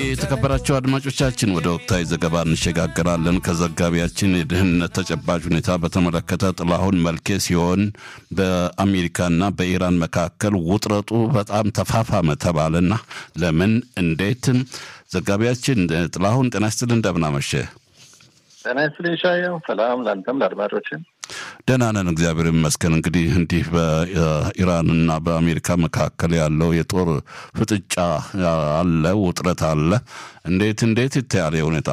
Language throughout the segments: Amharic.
የተከበራቸው አድማጮቻችን ወደ ወቅታዊ ዘገባ እንሸጋገራለን። ከዘጋቢያችን የደህንነት ተጨባጭ ሁኔታ በተመለከተ ጥላሁን መልኬ ሲሆን በአሜሪካና በኢራን መካከል ውጥረቱ በጣም ተፋፋመ ተባለና ለምን እንዴት? ዘጋቢያችን ጥላሁን ጤና ይስጥልኝ፣ እንደምናመሸ ጤና ይስጥልኝ ሻየው። ሰላም ለአንተም ለአድማጮችን ደህና ነን፣ እግዚአብሔር ይመስገን። እንግዲህ እንዲህ በኢራንና በአሜሪካ መካከል ያለው የጦር ፍጥጫ አለ፣ ውጥረት አለ። እንዴት እንዴት ይታያል ሁኔታ?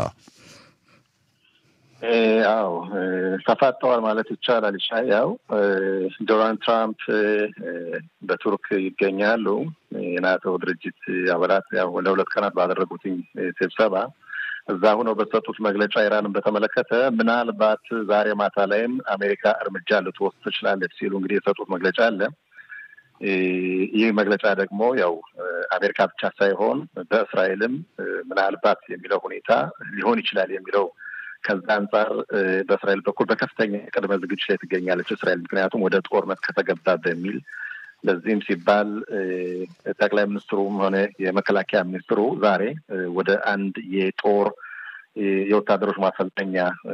አዎ ተፋጠዋል ማለት ይቻላል። ያው ዶናልድ ትራምፕ በቱርክ ይገኛሉ። የናቶ ድርጅት አባላት ያው ለሁለት ቀናት ባደረጉትኝ ስብሰባ እዛ ሁነው በሰጡት መግለጫ ኢራንን በተመለከተ ምናልባት ዛሬ ማታ ላይም አሜሪካ እርምጃ ልትወስድ ትችላለች ሲሉ እንግዲህ የሰጡት መግለጫ አለ። ይህ መግለጫ ደግሞ ያው አሜሪካ ብቻ ሳይሆን በእስራኤልም ምናልባት የሚለው ሁኔታ ሊሆን ይችላል የሚለው ከዛ አንጻር በእስራኤል በኩል በከፍተኛ ቅድመ ዝግጅት ላይ ትገኛለች እስራኤል ምክንያቱም ወደ ጦርነት ከተገባ በሚል ለዚህም ሲባል ጠቅላይ ሚኒስትሩም ሆነ የመከላከያ ሚኒስትሩ ዛሬ ወደ አንድ የጦር የወታደሮች ማሰልጠኛ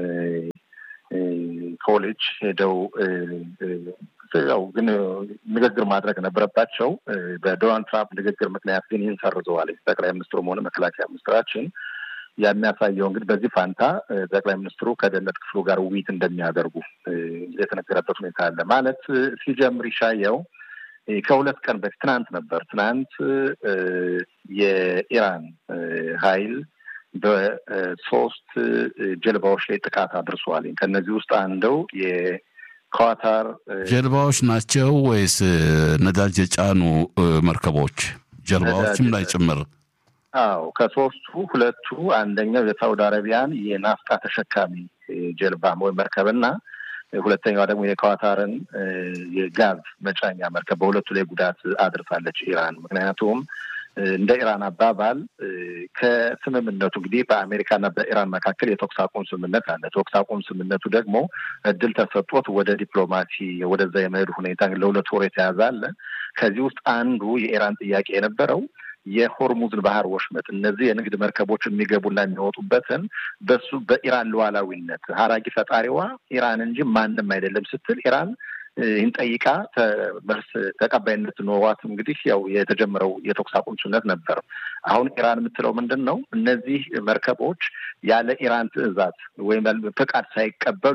ኮሌጅ ሄደው ያው ግን ንግግር ማድረግ ነበረባቸው። በዶናልድ ትራምፕ ንግግር ምክንያት ግን ይህን ሰርዘዋል። ጠቅላይ ሚኒስትሩም ሆነ መከላከያ ሚኒስትራችን የሚያሳየው እንግዲህ በዚህ ፋንታ ጠቅላይ ሚኒስትሩ ከደህንነት ክፍሉ ጋር ውይይት እንደሚያደርጉ የተነገረበት ሁኔታ አለ። ማለት ሲጀምር ይሻየው ከሁለት ቀን በፊት ትናንት ነበር። ትናንት የኢራን ኃይል በሶስት ጀልባዎች ላይ ጥቃት አድርሷል። ከእነዚህ ውስጥ አንደው የኳታር ጀልባዎች ናቸው ወይስ ነዳጅ የጫኑ መርከቦች ጀልባዎችም ላይ ጭምር? አዎ ከሶስቱ ሁለቱ አንደኛው የሳውዲ አረቢያን የናፍጣ ተሸካሚ ጀልባ ወይም መርከብና ሁለተኛዋ ደግሞ የኳታርን የጋዝ መጫኛ መርከብ በሁለቱ ላይ ጉዳት አድርሳለች ኢራን። ምክንያቱም እንደ ኢራን አባባል ከስምምነቱ እንግዲህ በአሜሪካና በኢራን መካከል የተኩስ አቁም ስምምነት አለ። ተኩስ አቁም ስምምነቱ ደግሞ እድል ተሰጥቶት ወደ ዲፕሎማሲ ወደዛ የመሄዱ ሁኔታ ለሁለት ወር የተያዘ አለ። ከዚህ ውስጥ አንዱ የኢራን ጥያቄ የነበረው የሆርሙዝን ባህር ወሽመጥ እነዚህ የንግድ መርከቦች የሚገቡና የሚወጡበትን በሱ በኢራን ሉዓላዊነት ሀራጊ ፈጣሪዋ ኢራን እንጂ ማንም አይደለም ስትል ኢራን ይህን ጠይቃ መልስ ተቀባይነት ኖሯት እንግዲህ ያው የተጀመረው የተኩስ አቁም ስምምነት ነበር። አሁን ኢራን የምትለው ምንድን ነው? እነዚህ መርከቦች ያለ ኢራን ትዕዛዝ ወይም ፍቃድ ሳይቀበሉ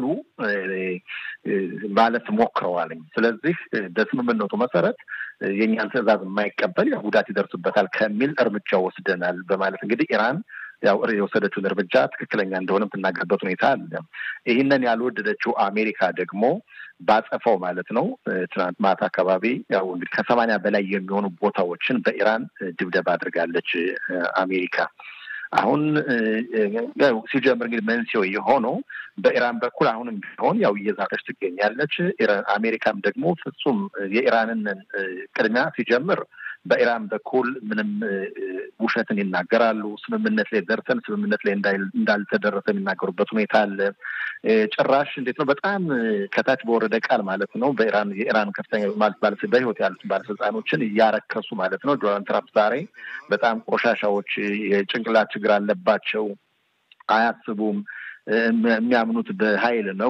ማለት ሞክረዋልኝ። ስለዚህ በስምምነቱ መሰረት የእኛን ትዕዛዝ የማይቀበል ያው ጉዳት ይደርስበታል ከሚል እርምጃ ወስደናል በማለት እንግዲህ ኢራን ያው የወሰደችውን እርምጃ ትክክለኛ እንደሆነ የምትናገርበት ሁኔታ አለ። ይህንን ያልወደደችው አሜሪካ ደግሞ ባጸፈው ማለት ነው ትናንት ማታ አካባቢ ያው እንግዲህ ከሰማንያ በላይ የሚሆኑ ቦታዎችን በኢራን ድብደባ አድርጋለች አሜሪካ። አሁን ሲጀምር እንግዲህ መንስኤው የሆነው በኢራን በኩል አሁንም ቢሆን ያው እየዛተች ትገኛለች። አሜሪካም ደግሞ ፍጹም የኢራንን ቅድሚያ ሲጀምር በኢራን በኩል ምንም ውሸትን ይናገራሉ። ስምምነት ላይ ደርሰን ስምምነት ላይ እንዳልተደረሰ የሚናገሩበት ሁኔታ አለ። ጭራሽ እንዴት ነው በጣም ከታች በወረደ ቃል ማለት ነው በኢራን የኢራን ከፍተኛ ማለት በህይወት ያሉት ባለስልጣኖችን እያረከሱ ማለት ነው። ዶናልድ ትራምፕ ዛሬ በጣም ቆሻሻዎች፣ የጭንቅላት ችግር አለባቸው፣ አያስቡም የሚያምኑት በኃይል ነው።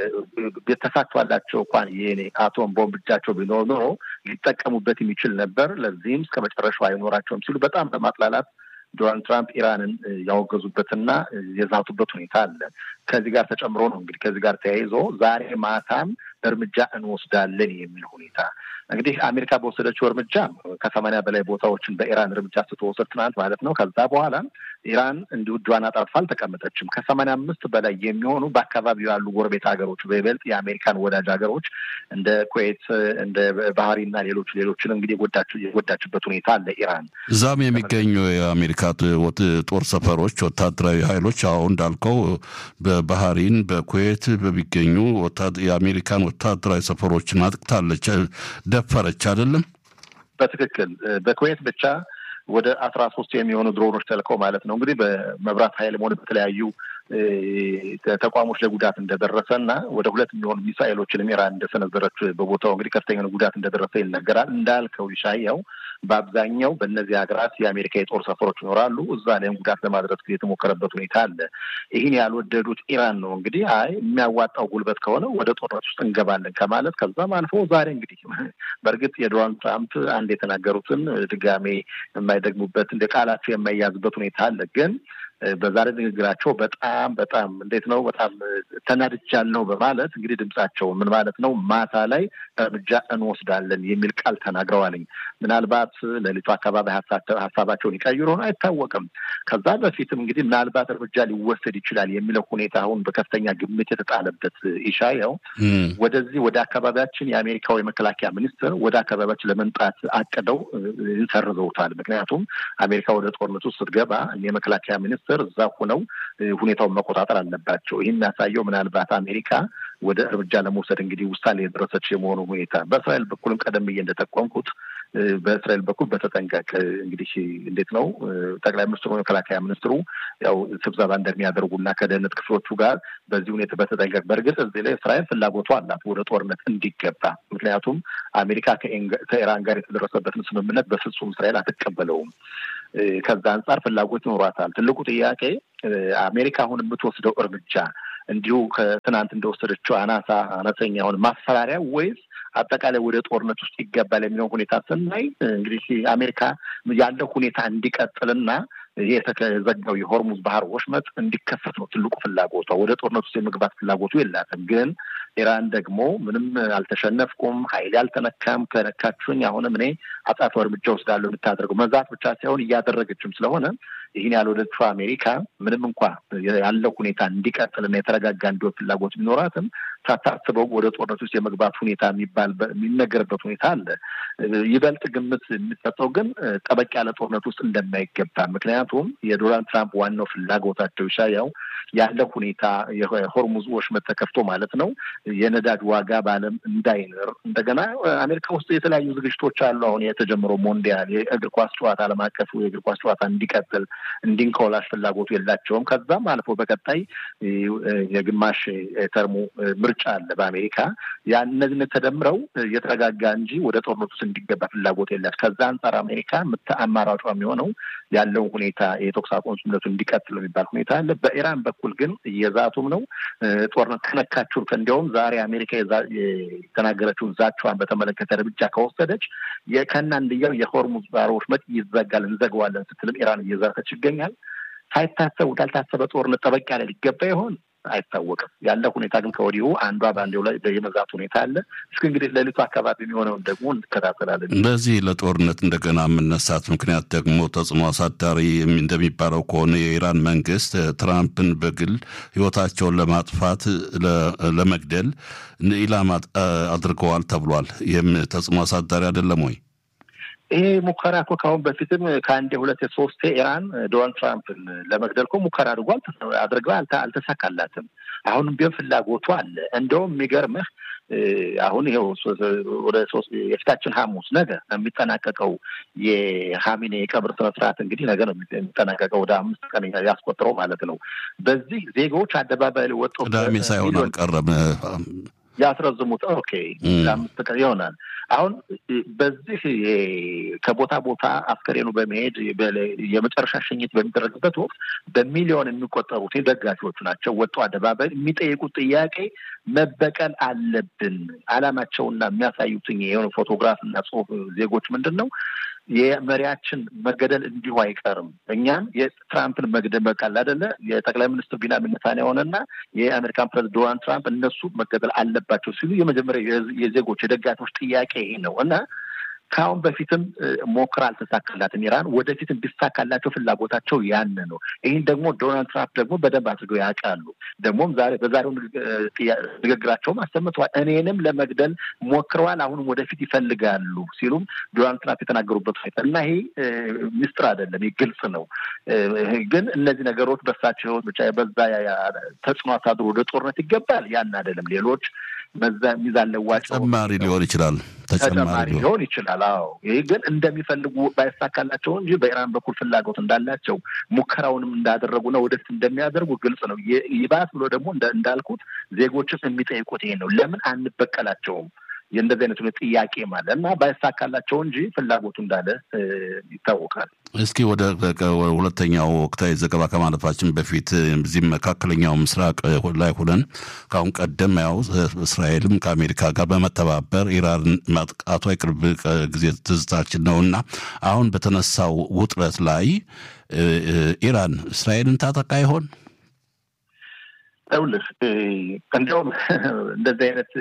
ተሳክቷላቸው እንኳን የኔ አቶም ቦምብ እጃቸው ቢኖር ኖሮ ሊጠቀሙበት የሚችል ነበር። ለዚህም እስከ መጨረሻው አይኖራቸውም ሲሉ በጣም በማጥላላት ዶናልድ ትራምፕ ኢራንን ያወገዙበትና የዛቱበት ሁኔታ አለ። ከዚህ ጋር ተጨምሮ ነው እንግዲህ ከዚህ ጋር ተያይዞ ዛሬ ማታም እርምጃ እንወስዳለን የሚል ሁኔታ እንግዲህ አሜሪካ በወሰደችው እርምጃ ከሰማንያ በላይ ቦታዎችን በኢራን እርምጃ ስትወስድ ትናንት ማለት ነው። ከዛ በኋላ ኢራን እንዲሁ እጇን አጣጥፋ አልተቀመጠችም። ከሰማንያ አምስት በላይ የሚሆኑ በአካባቢው ያሉ ጎረቤት ሀገሮች በይበልጥ የአሜሪካን ወዳጅ ሀገሮች እንደ ኩዌት፣ እንደ ባህሪና ሌሎች ሌሎችን እንግዲህ የጎዳችበት ሁኔታ አለ ኢራን። እዛም የሚገኙ የአሜሪካ ጦር ሰፈሮች ወታደራዊ ኃይሎች አሁን እንዳልከው በባህሪን በኩዌት በሚገኙ የአሜሪካን ወታደራዊ ሰፈሮችን አጥቅታለች፣ ደፈረች አይደለም። በትክክል በኩዌት ብቻ ወደ አስራ ሶስት የሚሆኑ ድሮኖች ተልከው ማለት ነው እንግዲህ በመብራት ኃይልም ሆነ በተለያዩ ተቋሞች ላይ ጉዳት እንደደረሰ እና ወደ ሁለት የሚሆኑ ሚሳኤሎችንም ኢራን እንደሰነዘረች በቦታው እንግዲህ ከፍተኛ ጉዳት እንደደረሰ ይነገራል። እንዳልከው ይሻያው በአብዛኛው በእነዚህ ሀገራት የአሜሪካ የጦር ሰፈሮች ይኖራሉ። እዛ ላይም ጉዳት ለማድረስ የተሞከረበት ሁኔታ አለ። ይህን ያልወደዱት ኢራን ነው እንግዲህ አይ የሚያዋጣው ጉልበት ከሆነ ወደ ጦርነት ውስጥ እንገባለን ከማለት ከዛም አልፎ ዛሬ እንግዲህ በእርግጥ የዶናልድ ትራምፕ አንድ የተናገሩትን ድጋሜ የማይደግሙበት እንደ ቃላቸው የማይያዝበት ሁኔታ አለ ግን በዛሬ ንግግራቸው በጣም በጣም እንዴት ነው በጣም ተናድጃለሁ በማለት እንግዲህ ድምጻቸው ምን ማለት ነው ማታ ላይ እርምጃ እንወስዳለን የሚል ቃል ተናግረዋልኝ። ምናልባት ሌሊቱ አካባቢ ሀሳባቸውን ይቀይሩ ሆነ አይታወቅም። ከዛ በፊትም እንግዲህ ምናልባት እርምጃ ሊወሰድ ይችላል የሚለው ሁኔታ አሁን በከፍተኛ ግምት የተጣለበት ኢሻያው ወደዚህ ወደ አካባቢያችን የአሜሪካው የመከላከያ ሚኒስትር ወደ አካባቢያችን ለመምጣት አቅደው ሰርዘውታል። ምክንያቱም አሜሪካ ወደ ጦርነቱ ስትገባ የመከላከያ ሚኒስትር እዛ ሆነው ሁኔታውን መቆጣጠር አለባቸው። ይህ የሚያሳየው ምናልባት አሜሪካ ወደ እርምጃ ለመውሰድ እንግዲህ ውሳኔ የደረሰች የመሆኑ ሁኔታ በእስራኤል በኩልም ቀደም ብዬ እንደጠቆምኩት በእስራኤል በኩል በተጠንቀቅ እንግዲህ እንዴት ነው ጠቅላይ ሚኒስትሩ መከላከያ ሚኒስትሩ ያው ስብሰባ እንደሚያደርጉና ከደህንነት ክፍሎቹ ጋር በዚህ ሁኔታ በተጠንቀቅ በእርግጥ እዚህ ላይ እስራኤል ፍላጎቷ አላት ወደ ጦርነት እንዲገባ። ምክንያቱም አሜሪካ ከኢራን ጋር የተደረሰበትን ስምምነት በፍጹም እስራኤል አትቀበለውም። ከዛ አንጻር ፍላጎት ይኖሯታል። ትልቁ ጥያቄ አሜሪካ አሁን የምትወስደው እርምጃ እንዲሁ ከትናንት እንደወሰደችው አናሳ አነስተኛ የሆነ ማስፈራሪያ ወይስ አጠቃላይ ወደ ጦርነት ውስጥ ይገባል የሚለው ሁኔታ ስናይ እንግዲህ አሜሪካ ያለው ሁኔታ እንዲቀጥልና ይሄ የተዘጋው የሆርሙዝ ባህር ወሽመጥ እንዲከፈት ነው ትልቁ ፍላጎቷ። ወደ ጦርነት ውስጥ የመግባት ፍላጎቱ የላትም። ግን ኢራን ደግሞ ምንም አልተሸነፍኩም፣ ኃይሌ አልተነካም፣ ከነካችሁኝ አሁንም እኔ አጻፋዊ እርምጃ ወስዳለሁ የምታደርገው መዛት ብቻ ሳይሆን እያደረገችም ስለሆነ ይህን ያልወደድሽው አሜሪካ ምንም እንኳ ያለው ሁኔታ እንዲቀጥልና የተረጋጋ እንዲሆን ፍላጎት ቢኖራትም ሳታስበው ወደ ጦርነት ውስጥ የመግባት ሁኔታ የሚባል የሚነገርበት ሁኔታ አለ። ይበልጥ ግምት የሚሰጠው ግን ጠበቅ ያለ ጦርነት ውስጥ እንደማይገባ ምክንያቱም የዶናልድ ትራምፕ ዋናው ፍላጎታቸው ይሻያው ያለ ሁኔታ የሆርሙዝ ወሽመጥ ተከፍቶ ማለት ነው የነዳጅ ዋጋ በዓለም እንዳይንር እንደገና አሜሪካ ውስጥ የተለያዩ ዝግጅቶች አሉ። አሁን የተጀመረው ሞንዲያል የእግር ኳስ ጨዋታ ዓለም አቀፉ የእግር ኳስ ጨዋታ እንዲቀጥል እንዲንከውላሽ ፍላጎቱ የላቸውም። ከዛም አልፎ በቀጣይ የግማሽ ተርሙ ምርጫ አለ በአሜሪካ ያ እነዚህ ተደምረው የተረጋጋ እንጂ ወደ ጦርነት ውስጥ እንዲገባ ፍላጎት የላት። ከዛ አንጻር አሜሪካ አማራጯ የሚሆነው ያለውን ሁኔታ የተኩስ አቁም ስምምነቱ እንዲቀጥል የሚባል ሁኔታ አለ። በኢራን በኩል ግን እየዛቱም ነው ጦርነት ከነካችሁ እንዲያውም ዛሬ አሜሪካ የተናገረችውን ዛቻዋን በተመለከተ እርምጃ ከወሰደች ከእናንድያው የሆርሙዝ ባህር ወሽመጥ ይዘጋል እንዘገዋለን ስትልም ኢራን እየዛተች ይገኛል። ሳይታሰብ ወዳልታሰበ ጦርነት ጠበቅ ያለ ሊገባ ይሆን አይታወቅም። ያለ ሁኔታ ግን ከወዲሁ አንዷ በአንዴው ላይ የመዛት ሁኔታ አለ። እስኪ እንግዲህ ሌሊቱ አካባቢ የሚሆነውን ደግሞ እንከታተላለን። በዚህ ለጦርነት እንደገና የምነሳት ምክንያት ደግሞ ተጽዕኖ አሳዳሪ እንደሚባለው ከሆነ የኢራን መንግስት ትራምፕን በግል ህይወታቸውን ለማጥፋት ለመግደል ኢላማ አድርገዋል ተብሏል። ይህም ተጽዕኖ አሳዳሪ አይደለም ወይ? ይሄ ሙከራ እኮ ከአሁን በፊትም ከአንድ ሁለት ሶስቴ ኢራን ዶናልድ ትራምፕን ለመግደል እኮ ሙከራ አድርጓል አድርገው አልተሳካላትም። አሁንም ቢሆን ፍላጎቱ አለ። እንደውም የሚገርምህ አሁን ይኸው ወደ ሶስት የፊታችን ሐሙስ ነገ የሚጠናቀቀው የሀሚኔ የቀብር ስነስርዓት እንግዲህ ነገ ነው የሚጠናቀቀው። ወደ አምስት ቀን ያስቆጥረው ማለት ነው። በዚህ ዜጎች አደባባይ ላይ ወጥተው ቅዳሜ ሳይሆን አልቀረም ያስረዝሙት። ኦኬ ለአምስት ቀን ይሆናል። አሁን በዚህ ከቦታ ቦታ አስከሬኑ በመሄድ የመጨረሻ ሽኝት በሚደረግበት ወቅት በሚሊዮን የሚቆጠሩት ደጋፊዎቹ ናቸው ወጥተው አደባባይ የሚጠይቁት ጥያቄ መበቀል አለብን። አላማቸውና የሚያሳዩትኝ የሆነ ፎቶግራፍ እና ጽሁፍ ዜጎች ምንድን ነው የመሪያችን መገደል እንዲሁ አይቀርም። እኛም የትራምፕን መግደል በቃል አይደለ የጠቅላይ ሚኒስትር ቢንያሚን ኔታንያሁ ሆነና የአሜሪካን ፕሬዝዳንት ዶናልድ ትራምፕ እነሱ መገደል አለባቸው ሲሉ የመጀመሪያ የዜጎች የደጋፊዎች ጥያቄ ይሄ ነው እና ከአሁን በፊትም ሞክራ አልተሳካላትም ኢራን። ወደፊትም ቢሳካላቸው ፍላጎታቸው ያን ነው። ይህን ደግሞ ዶናልድ ትራምፕ ደግሞ በደንብ አድርገው ያውቃሉ። ደግሞም ዛሬ በዛሬው ንግግራቸውም አሰምተዋል። እኔንም ለመግደል ሞክረዋል፣ አሁንም ወደፊት ይፈልጋሉ ሲሉም ዶናልድ ትራምፕ የተናገሩበት ሁኔታ እና ይሄ ሚስጥር አይደለም፣ ግልጽ ነው። ግን እነዚህ ነገሮች በሳቸው ህይወት ብቻ በዛ ተጽዕኖ አሳድሮ ወደ ጦርነት ይገባል ያን አይደለም ሌሎች በዛ ሚዛን ለዋጭ ተጨማሪ ሊሆን ይችላል ተጨማሪ ሊሆን ይችላል። አዎ ይህ ግን እንደሚፈልጉ ባይሳካላቸው እንጂ በኢራን በኩል ፍላጎት እንዳላቸው ሙከራውንም እንዳደረጉና ወደፊት እንደሚያደርጉ ግልጽ ነው። ይባስ ብሎ ደግሞ እንዳልኩት ዜጎችን የሚጠይቁት ይሄን ነው። ለምን አንበቀላቸውም? የእንደዚህ አይነቱ ጥያቄ አለ እና ባይሳካላቸው እንጂ ፍላጎቱ እንዳለ ይታወቃል። እስኪ ወደ ሁለተኛው ወቅታዊ ዘገባ ከማለፋችን በፊት እዚህም መካከለኛው ምስራቅ ላይ ሁነን ከአሁን ቀደም ያው እስራኤልም ከአሜሪካ ጋር በመተባበር ኢራን ማጥቃቷ የቅርብ ጊዜ ትዝታችን ነው እና አሁን በተነሳው ውጥረት ላይ ኢራን እስራኤልን ታጠቃ ይሆን? ይኸውልህ እንዲያውም እንደዚህ አይነት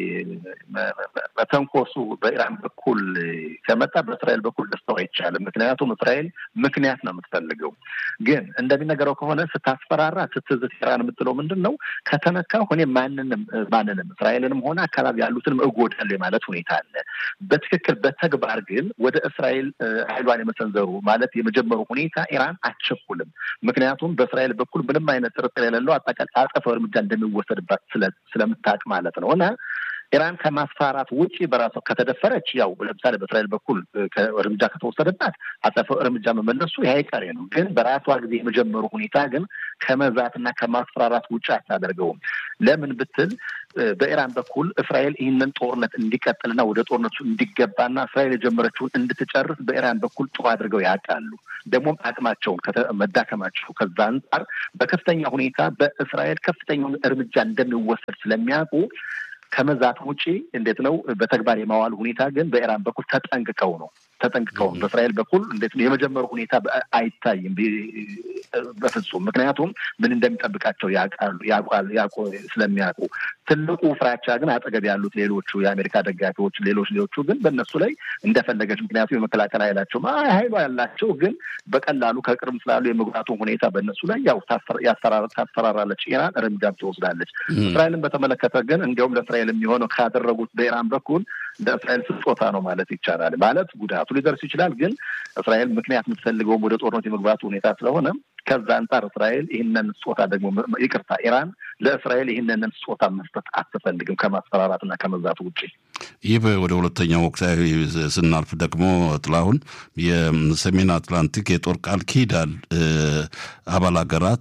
መተንኮሱ በኢራን በኩል ከመጣ በእስራኤል በኩል ደስታው አይቻልም። ምክንያቱም እስራኤል ምክንያት ነው የምትፈልገው። ግን እንደሚነገረው ከሆነ ስታስፈራራ ስትዝት ኢራን የምትለው ምንድን ነው? ከተነካሁ እኔ ማንንም ማንንም እስራኤልንም ሆነ አካባቢ ያሉትንም እጎዳለሁ የማለት ሁኔታ አለ። በትክክል በተግባር ግን ወደ እስራኤል ኃይሏን የመሰንዘሩ ማለት የመጀመሩ ሁኔታ ኢራን አትቸኩልም። ምክንያቱም በእስራኤል በኩል ምንም አይነት ጥርጥር የሌለው አጸፋው እርምጃ እንደሚወሰድባት ስለምታውቅ ማለት ነው እና ኢራን ከማስፈራራት ውጭ በራሷ ከተደፈረች ያው ለምሳሌ በእስራኤል በኩል እርምጃ ከተወሰደባት አጸፋው እርምጃ መመለሱ ይህ አይቀሬ ነው። ግን በራሷ ጊዜ የመጀመሩ ሁኔታ ግን ከመዛትና ከማስፈራራት ውጭ አታደርገውም። ለምን ብትል በኢራን በኩል እስራኤል ይህንን ጦርነት እንዲቀጥልና ወደ ጦርነቱ እንዲገባና እስራኤል የጀመረችውን እንድትጨርስ በኢራን በኩል ጥሩ አድርገው ያውቃሉ። ደግሞም አቅማቸውን መዳከማቸው ከዛ አንጻር በከፍተኛ ሁኔታ በእስራኤል ከፍተኛውን እርምጃ እንደሚወሰድ ስለሚያውቁ ከመዛት ውጪ እንዴት ነው በተግባር የማዋል ሁኔታ ግን በኢራን በኩል ተጠንቅቀው ነው ተጠንቅቀው ነው። በእስራኤል በኩል እንዴት ነው የመጀመሩ ሁኔታ አይታይም በፍጹም። ምክንያቱም ምን እንደሚጠብቃቸው ያውቃሉ ያውቃሉ ስለሚያውቁ። ትልቁ ፍራቻ ግን አጠገብ ያሉት ሌሎቹ የአሜሪካ ደጋፊዎች፣ ሌሎች ሌሎቹ ግን በእነሱ ላይ እንደፈለገች ምክንያቱም የመከላከል ኃይላቸው ኃይሏ ያላቸው ግን በቀላሉ ከቅርብ ስላሉ የመጉዳቱ ሁኔታ በእነሱ ላይ ያው ታስፈራራለች ኢራን እርምጃም ትወስዳለች። እስራኤልን በተመለከተ ግን እንዲያውም ለእስራኤል የሚሆነው ካደረጉት በኢራን በኩል ለእስራኤል ስጦታ ነው ማለት ይቻላል። ማለት ጉዳቱ ሊደርስ ይችላል፣ ግን እስራኤል ምክንያት የምትፈልገውም ወደ ጦርነት የመግባቱ ሁኔታ ስለሆነ ከዛ አንጻር እስራኤል ይህንን ስጦታ ደግሞ ይቅርታ፣ ኢራን ለእስራኤል ይህንን ስጦታ መስጠት አትፈልግም ከማስፈራራትና ከመዛቱ ውጭ። ይህ ወደ ሁለተኛው ወቅታዊ ስናልፍ ደግሞ ጥላሁን የሰሜን አትላንቲክ የጦር ቃል ኪዳን አባል ሀገራት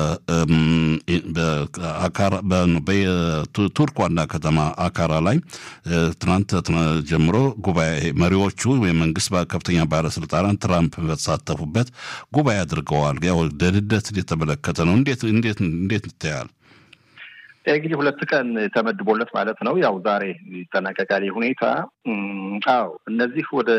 በቱርክ ዋና ከተማ አካራ ላይ ትናንት ጀምሮ ጉባኤ መሪዎቹ የመንግስት ከፍተኛ ባለስልጣናት ትራምፕ በተሳተፉበት ጉባኤ አድርገዋል። ያው ደህንነትን የተመለከተ ነው። እንዴት እንዴት እንዴት ይታያል? እንግዲህ ሁለት ቀን ተመድቦለት ማለት ነው። ያው ዛሬ ይጠናቀቃል ሁኔታ። አዎ እነዚህ ወደ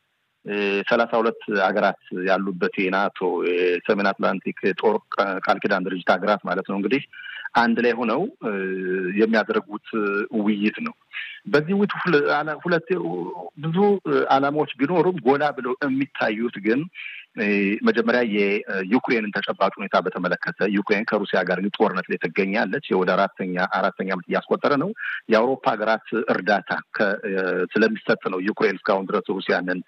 ሰላሳ ሁለት ሀገራት ያሉበት የናቶ የሰሜን አትላንቲክ ጦር ቃል ኪዳን ድርጅት ሀገራት ማለት ነው እንግዲህ አንድ ላይ ሆነው የሚያደርጉት ውይይት ነው። በዚህ ውይይት ሁለት ብዙ ዓላማዎች ቢኖሩም ጎላ ብለው የሚታዩት ግን መጀመሪያ የዩክሬንን ተጨባጭ ሁኔታ በተመለከተ ዩክሬን ከሩሲያ ጋር ጦርነት ላይ ትገኛለች። ወደ አራተኛ አራተኛ ዓመት እያስቆጠረ ነው። የአውሮፓ ሀገራት እርዳታ ስለሚሰጥ ነው ዩክሬን እስካሁን ድረስ ሩሲያንን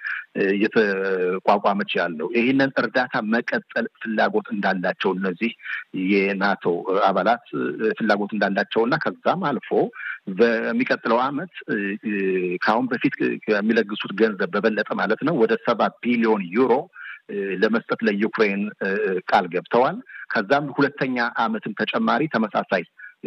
እየተቋቋመች ያለው። ይህንን እርዳታ መቀጠል ፍላጎት እንዳላቸው እነዚህ የናቶ አባላት ፍላጎት እንዳላቸው እና ከዛም አልፎ በሚቀጥለው ዓመት ከአሁን በፊት ከሚለግሱት ገንዘብ በበለጠ ማለት ነው ወደ ሰባ ቢሊዮን ዩሮ ለመስጠት ለዩክሬን ቃል ገብተዋል። ከዛም ሁለተኛ ዓመትም ተጨማሪ ተመሳሳይ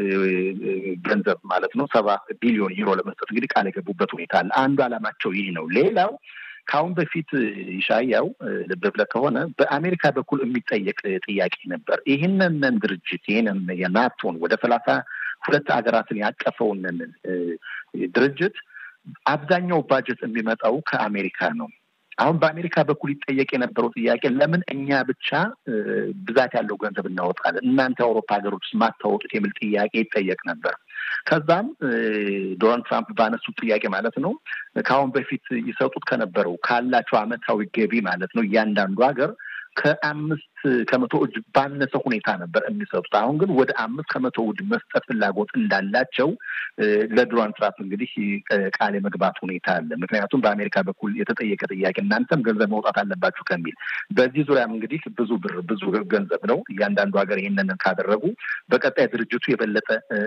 ገንዘብ ማለት ነው ሰባ ቢሊዮን ዩሮ ለመስጠት እንግዲህ ቃል የገቡበት ሁኔታ አለ። አንዱ ዓላማቸው ይህ ነው። ሌላው ከአሁን በፊት ይሻያው ልብ ብለህ ከሆነ በአሜሪካ በኩል የሚጠየቅ ጥያቄ ነበር። ይህንን ድርጅት ይህንን የናቶን ወደ ሰላሳ ሁለት ሀገራትን ያቀፈውን ድርጅት አብዛኛው ባጀት የሚመጣው ከአሜሪካ ነው። አሁን በአሜሪካ በኩል ይጠየቅ የነበረው ጥያቄ ለምን እኛ ብቻ ብዛት ያለው ገንዘብ እናወጣለን እናንተ የአውሮፓ ሀገሮች ማታወጡት የሚል ጥያቄ ይጠየቅ ነበር። ከዛም ዶናልድ ትራምፕ ባነሱት ጥያቄ ማለት ነው ከአሁን በፊት ይሰጡት ከነበረው ካላቸው ዓመታዊ ገቢ ማለት ነው እያንዳንዱ ሀገር ከአምስት ከመቶ እጅ ባነሰ ሁኔታ ነበር የሚሰጡት። አሁን ግን ወደ አምስት ከመቶ እጅ መስጠት ፍላጎት እንዳላቸው ለዶናልድ ትራምፕ እንግዲህ ቃል የመግባት ሁኔታ አለ። ምክንያቱም በአሜሪካ በኩል የተጠየቀ ጥያቄ እናንተም ገንዘብ መውጣት አለባችሁ ከሚል በዚህ ዙሪያም እንግዲህ ብዙ ብር ብዙ ገንዘብ ነው። እያንዳንዱ ሀገር ይህንን ካደረጉ በቀጣይ ድርጅቱ የበለጠ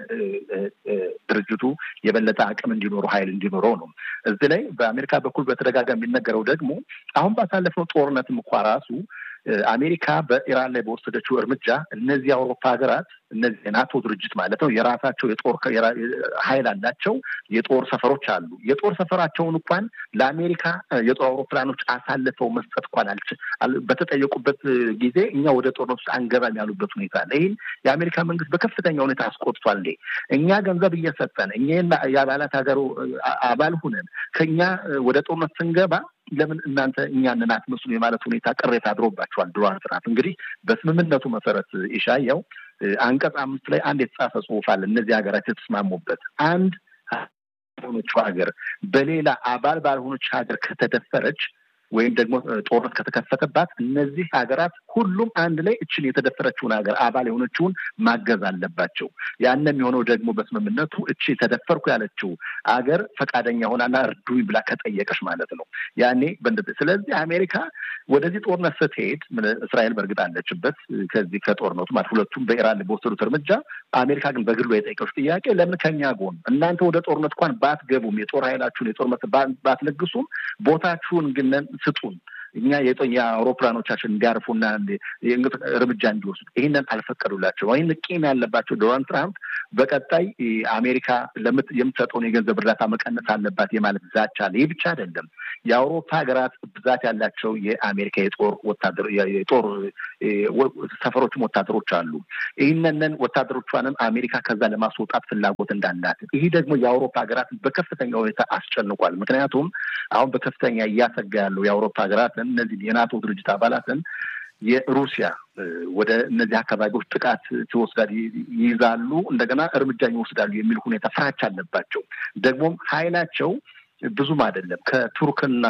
ድርጅቱ የበለጠ አቅም እንዲኖረው ኃይል እንዲኖረው ነው። እዚህ ላይ በአሜሪካ በኩል በተደጋጋሚ የሚነገረው ደግሞ አሁን ባሳለፍነው ጦርነትም እንኳ ራሱ አሜሪካ በኢራን ላይ በወሰደችው እርምጃ እነዚህ የአውሮፓ ሀገራት እነዚህ የናቶ ድርጅት ማለት ነው የራሳቸው የጦር ኃይል አላቸው። የጦር ሰፈሮች አሉ። የጦር ሰፈራቸውን እንኳን ለአሜሪካ የጦር አውሮፕላኖች አሳልፈው መስጠት እንኳን በተጠየቁበት ጊዜ እኛ ወደ ጦርነት ውስጥ አንገባም ያሉበት ሁኔታ አለ። ይህን የአሜሪካ መንግስት በከፍተኛ ሁኔታ አስቆጥቷል። እኛ ገንዘብ እየሰጠን እኛ የአባላት ሀገሩ አባል ሁነን ከኛ ወደ ጦርነት ስንገባ ለምን እናንተ እኛንን አትመስሉ የማለት ሁኔታ ቅሬታ አድሮባቸዋል። ዶናልድ ትራምፕ እንግዲህ በስምምነቱ መሰረት ኢሻያው አንቀጽ አምስት ላይ አንድ የተጻፈ ጽሑፍ አለ። እነዚህ ሀገራት የተስማሙበት አንድ ሆኖችው ሀገር በሌላ አባል ባልሆነች ሀገር ከተደፈረች ወይም ደግሞ ጦርነት ከተከፈተባት እነዚህ ሀገራት ሁሉም አንድ ላይ እችን የተደፈረችውን ሀገር አባል የሆነችውን ማገዝ አለባቸው። ያን የሚሆነው ደግሞ በስምምነቱ እቺ ተደፈርኩ ያለችው ሀገር ፈቃደኛ ሆናና እርዱኝ ብላ ከጠየቀች ማለት ነው። ያኔ ስለዚህ አሜሪካ ወደዚህ ጦርነት ስትሄድ እስራኤል በእርግጥ አለችበት ከዚህ ከጦርነቱ ማለት ሁለቱም በኢራን በወሰዱት እርምጃ፣ አሜሪካ ግን በግሏ የጠየቀች ጥያቄ ለምን ከኛ ጎን እናንተ ወደ ጦርነት እንኳን ባትገቡም የጦር ኃይላችሁን የጦር ባትለግሱም ቦታችሁን ግን ስጡን እኛ የአውሮፕላኖቻችን እንዲያርፉና እርምጃ እንዲወስዱ ይህንን አልፈቀዱላቸው። ይህን ቂም ያለባቸው ዶናልድ ትራምፕ በቀጣይ አሜሪካ የምትሰጠውን የገንዘብ እርዳታ መቀነስ አለባት የማለት ዛቻ አለ። ይህ ብቻ አይደለም። የአውሮፓ ሀገራት ብዛት ያላቸው የአሜሪካ የጦር ወታደር የጦር ሰፈሮችም ወታደሮች አሉ። ይህንን ወታደሮቿንም አሜሪካ ከዛ ለማስወጣት ፍላጎት እንዳላት ይህ ደግሞ የአውሮፓ ሀገራት በከፍተኛ ሁኔታ አስጨንቋል። ምክንያቱም አሁን በከፍተኛ እያሰጋ ያለው የአውሮፓ ሀገራትን እነዚህ የናቶ ድርጅት አባላትን የሩሲያ ወደ እነዚህ አካባቢዎች ጥቃት ትወስዳል ይይዛሉ፣ እንደገና እርምጃ ይወስዳሉ የሚል ሁኔታ ፍራቻ አለባቸው። ደግሞም ኃይላቸው ብዙም አይደለም ከቱርክና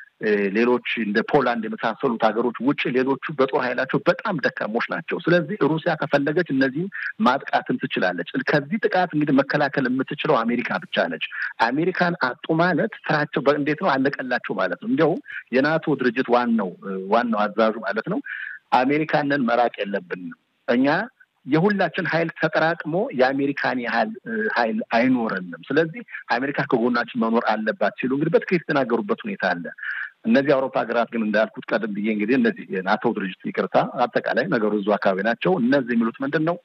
ሌሎች እንደ ፖላንድ የመሳሰሉት ሀገሮች ውጭ ሌሎቹ በጦር ኃይላቸው በጣም ደካሞች ናቸው። ስለዚህ ሩሲያ ከፈለገች እነዚህም ማጥቃትን ትችላለች። ከዚህ ጥቃት እንግዲህ መከላከል የምትችለው አሜሪካ ብቻ ነች። አሜሪካን አጡ ማለት ስራቸው እንዴት ነው አለቀላቸው ማለት ነው። እንዲያውም የናቶ ድርጅት ዋናው ዋናው አዛዡ ማለት ነው አሜሪካንን መራቅ የለብንም እኛ የሁላችን ኃይል ተጠራቅሞ የአሜሪካን ያህል ኃይል አይኖረንም። ስለዚህ አሜሪካ ከጎናችን መኖር አለባት ሲሉ እንግዲህ በትክክል የተናገሩበት ሁኔታ አለ። እነዚህ የአውሮፓ ሀገራት ግን እንዳልኩት ቀደም ብዬ እንግዲህ እነዚህ የናቶ ድርጅት ይቅርታ፣ አጠቃላይ ነገሩ እዙ አካባቢ ናቸው። እነዚህ የሚሉት ምንድን ነው?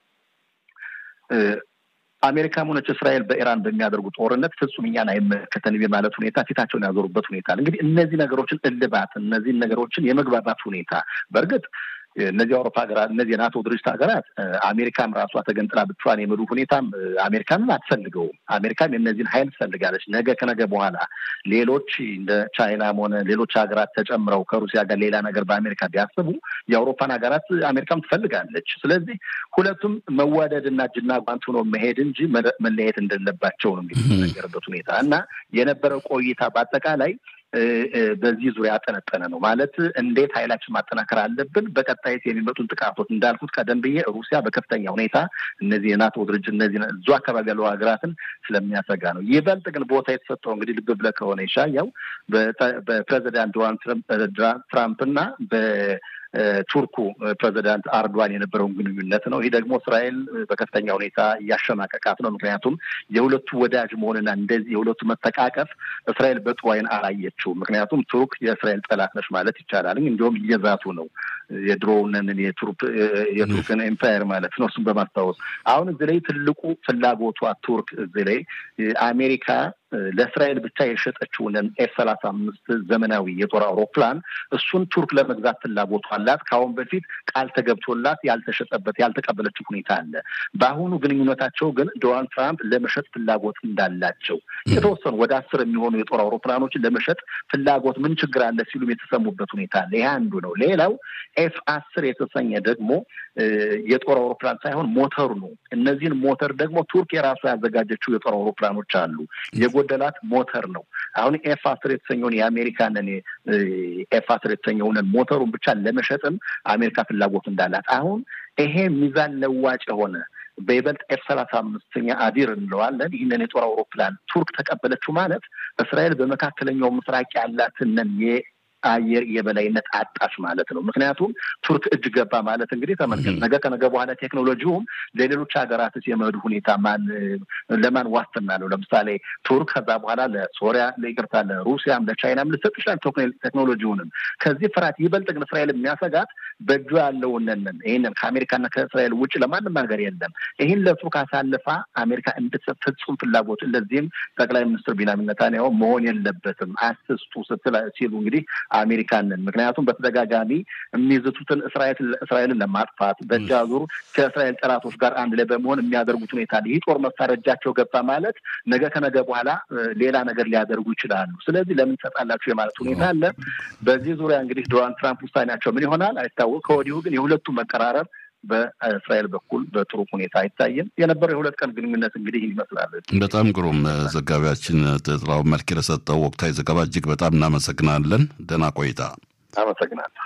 አሜሪካም ሆነች እስራኤል በኢራን በሚያደርጉ ጦርነት ፍጹም እኛን አይመለከተንም የማለት ሁኔታ ፊታቸውን ያዞሩበት ሁኔታ እንግዲህ እነዚህ ነገሮችን እልባት እነዚህን ነገሮችን የመግባባት ሁኔታ በእርግጥ እነዚህ አውሮፓ ሀገራት እነዚህ የናቶ ድርጅት ሀገራት አሜሪካም ራሷ ተገንጥላ ብቻዋን የመዱ ሁኔታም አሜሪካንም አትፈልገውም። አሜሪካም የእነዚህን ኃይል ትፈልጋለች። ነገ ከነገ በኋላ ሌሎች እንደ ቻይናም ሆነ ሌሎች ሀገራት ተጨምረው ከሩሲያ ጋር ሌላ ነገር በአሜሪካ ቢያስቡ የአውሮፓን ሀገራት አሜሪካም ትፈልጋለች። ስለዚህ ሁለቱም መዋደድ እና እጅና ጓንት ሆኖ መሄድ እንጂ መለየት እንደሌለባቸው ነው እንግዲህ የተነገረበት ሁኔታ እና የነበረው ቆይታ በአጠቃላይ በዚህ ዙሪያ ያጠነጠነ ነው። ማለት እንዴት ኃይላችን ማጠናከር አለብን፣ በቀጣይት የሚመጡን ጥቃቶች እንዳልኩት ቀደም ብዬ ሩሲያ በከፍተኛ ሁኔታ እነዚህ የናቶ ድርጅት እነዚህ እዙ አካባቢ ያለው ሀገራትን ስለሚያሰጋ ነው። ይበልጥ ግን ቦታ የተሰጠው እንግዲህ ልብ ብለህ ከሆነ ይሻያው በፕሬዚዳንት ዶናልድ ትራምፕ እና ቱርኩ ፕሬዚዳንት አርዶዋን የነበረውን ግንኙነት ነው። ይህ ደግሞ እስራኤል በከፍተኛ ሁኔታ እያሸማቀቃት ነው። ምክንያቱም የሁለቱ ወዳጅ መሆንና እንደዚህ የሁለቱ መተቃቀፍ እስራኤል በጥሩ ዓይን አላየችው። ምክንያቱም ቱርክ የእስራኤል ጠላት ነች ማለት ይቻላል። እንዲሁም እየዛቱ ነው የድሮውንን የቱርክን ኤምፓየር ማለት ነው። እሱም በማስታወስ አሁን እዚህ ላይ ትልቁ ፍላጎቷ ቱርክ እዚህ ላይ አሜሪካ ለእስራኤል ብቻ የሸጠችውን ኤፍ ሰላሳ አምስት ዘመናዊ የጦር አውሮፕላን እሱን ቱርክ ለመግዛት ፍላጎቷ አላት። ከአሁን በፊት ቃል ተገብቶላት ያልተሸጠበት ያልተቀበለችው ሁኔታ አለ። በአሁኑ ግንኙነታቸው ግን ዶናልድ ትራምፕ ለመሸጥ ፍላጎት እንዳላቸው የተወሰኑ ወደ አስር የሚሆኑ የጦር አውሮፕላኖችን ለመሸጥ ፍላጎት ምን ችግር አለ ሲሉም የተሰሙበት ሁኔታ አለ። ይህ አንዱ ነው። ሌላው ኤፍ አስር የተሰኘ ደግሞ የጦር አውሮፕላን ሳይሆን ሞተሩ ነው። እነዚህን ሞተር ደግሞ ቱርክ የራሷ ያዘጋጀችው የጦር አውሮፕላኖች አሉ። የጎደላት ሞተር ነው። አሁን ኤፍ አስር የተሰኘውን የአሜሪካንን ኤፍ አስር የተሰኘውን ሞተሩን ብቻ ለመሸጥም አሜሪካ ፍላጎት እንዳላት አሁን ይሄ ሚዛን ለዋጭ የሆነ በይበልጥ ኤፍ ሰላሳ አምስተኛ አዲር እንለዋለን። ይህንን የጦር አውሮፕላን ቱርክ ተቀበለችው ማለት እስራኤል በመካከለኛው ምስራቅ ያላትንን አየር የበላይነት አጣች ማለት ነው። ምክንያቱም ቱርክ እጅ ገባ ማለት እንግዲህ ተመልከት፣ ነገ ከነገ በኋላ ቴክኖሎጂውም ለሌሎች ሀገራትስ የመሄዱ ሁኔታ ማን ለማን ዋስትና ነው? ለምሳሌ ቱርክ ከዛ በኋላ ለሶሪያ ለይቅርታ ለሩሲያም ለቻይናም ልሰጥ ይችላል ቴክኖሎጂውንም። ከዚህ ፍርሃት ይበልጥ ግን እስራኤል የሚያሰጋት በእጁ ያለውንን ይህንን ከአሜሪካና ከእስራኤል ውጭ ለማንም ሀገር የለም ይህን ለቱርክ አሳልፋ አሜሪካ እንድትሰጥ ፍጹም ፍላጎት እንደዚህም ጠቅላይ ሚኒስትር ቢንያሚን ኔታንያሁ መሆን የለበትም አስስቱ ስትል ሲሉ እንግዲህ አሜሪካንን ምክንያቱም በተደጋጋሚ የሚዝቱትን እስራኤልን ለማጥፋት በእጅ አዙር ከእስራኤል ጠላቶች ጋር አንድ ላይ በመሆን የሚያደርጉት ሁኔታ ይህ ጦር መሳሪያ እጃቸው ገባ ማለት ነገ ከነገ በኋላ ሌላ ነገር ሊያደርጉ ይችላሉ። ስለዚህ ለምን ትሰጣላችሁ የማለት ሁኔታ አለ። በዚህ ዙሪያ እንግዲህ ዶናልድ ትራምፕ ውሳኔያቸው ምን ይሆናል አይታወቅ። ከወዲሁ ግን የሁለቱ መቀራረብ በእስራኤል በኩል በጥሩ ሁኔታ አይታይም። የነበረው የሁለት ቀን ግንኙነት እንግዲህ ይመስላል። በጣም ግሩም ዘጋቢያችን ጥላው መልክ ለሰጠው ወቅታዊ ዘገባ እጅግ በጣም እናመሰግናለን። ደህና ቆይታ። አመሰግናለሁ።